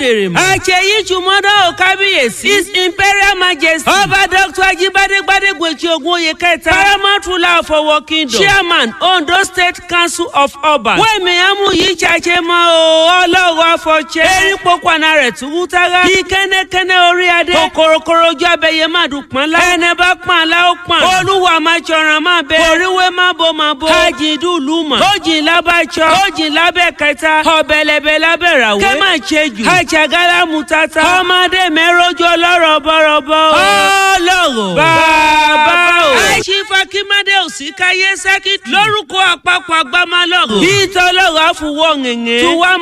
dèrè mọ́. àṣeyí jùmọ́dọ̀ ò kábíyèsí. his imperial majesty. ọba dr ajibade gbadegbeji ogunye kẹta. paramount ruler of owo kingdom. chairman ondo state council of ọba. wẹ́ẹ̀mí amú yìí ṣàṣẹ mọ́ o ọlọ́wọ́ afọ̀ṣẹ́. erin pokùnà rẹ̀ tún wú tára. bí kẹ́nẹ́kẹ́nẹ́ orí adé. kòkòrò ojú abẹyẹ máa dùn pọ́n lá. ẹnẹ bá pọ́n àlá ó pọ́n. olúwa máa ṣọ̀ràn máa bẹ. oríwé má bo má bo. kájí dùlù mọ̀. ó jìn lábàjọ́. ó jìn lábẹ́ kẹta. ọ̀bẹ̀lẹ̀bẹ̀ lábẹ́ ràwé. kẹ́ máa ṣe jù. àjàgálá mu tata. ọmọdé mẹ́rọ́jọ́ lọ́rọ̀ bọ́rọ̀bọ́. ọlọ́rọ̀. bàbá o. àìsífà kí mádé òsì káyé sẹ́kìtì. lórúkọ àpapọ̀ àgbámálọ̀rọ̀. bí tọ́lọ́rọ̀ àfọwọ́ ngẹ̀ngẹ̀. tí wàá